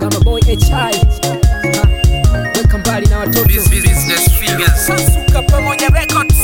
kama boy hi Ha, weka mbali na watoto Business fingers. sasuka pamoja records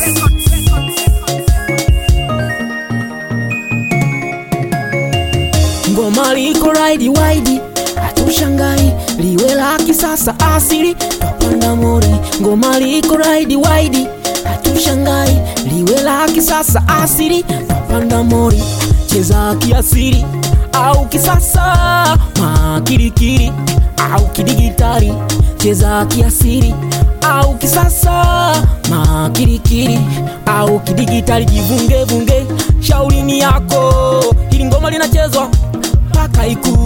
ngoma liko raidi waidi hatushangai liwe la kisasa asili twapanda mori ngoma liko raidi waidi hatushangai liwe la kisasa asili twapanda mori cheza kiasiri au kisasa makirikiri au kidigitari cheza kiasiri au kisasa makirikiri au kidigitali jivungevunge shaurini yako ili ngoma linachezwa mpaka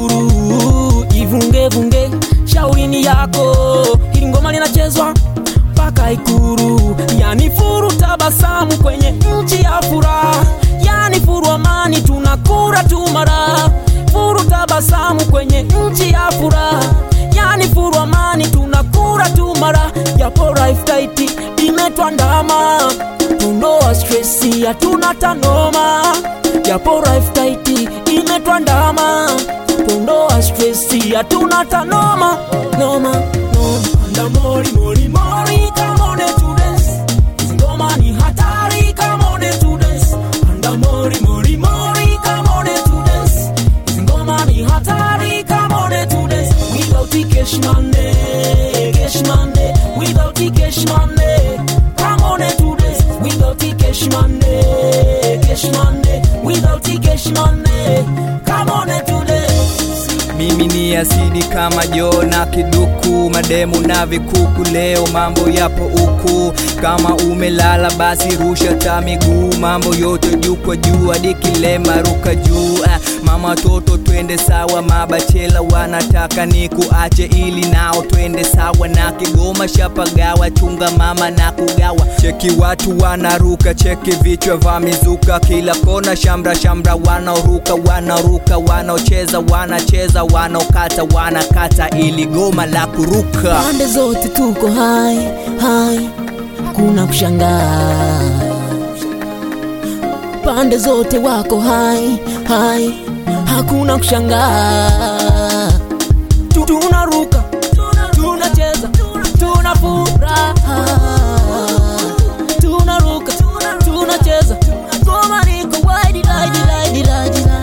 ikuru ivungevunge shaurini yako ili ngoma linachezwa mpaka ikuru yani furu tabasamu kwenye nchi ya furaha yani furu amani tunakura tumara furu tabasamu kwenye nchi ya furaha yani furu amani tunakura tumara japo life tight imetwandama tundoa stresi hatuna tanoma japo life tight imetwandama tundoa stresi hatuna tanoma noma noma anda mori mori mori come on to dance Hizi ngoma ni hatari come on to dance anda mori mori mori come on to dance Hizi ngoma ni hatari come on to dance without the cash money cash money without the cash money come on to dance without the cash money cash money without the cash money come on to dance mimi ni asidi kama jona kiduku mademu na vikuku leo mambo yapo huku kama umelala basi rusha ta miguu mambo yote juu kwa juu hadi kilema ruka juu ah, mama toto twende sawa mabachela wanataka ni kuache ili nao twende sawa na kigoma shapagawa chunga mama na kugawa cheki watu wanaruka cheki vichwa vya mizuka kila kona shamra shamra wanaoruka wanaruka wanaocheza wanacheza wanaokata wanakata ili goma la kuruka pande zote tuko hai hai kuna kushangaa pande zote wako hai hai hakuna kushangaa Tu- tunaruka tunacheza tuna furaha tunaruka tunacheza ngoma niko waidi laidi laidi laidi laidi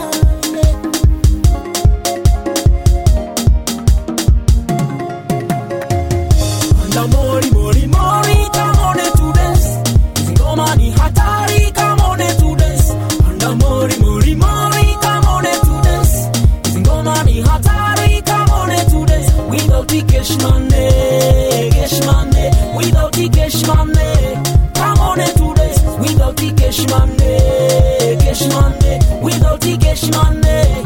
Anda mori mori mori come on to dance Hizi ngoma ni hatari come on to dance Anda mori mori mori come on to dance Hizi ngoma ni hatari come on to dance Without the cash money cash money Without the cash money come on to dance Without the cash money cash money Without the cash money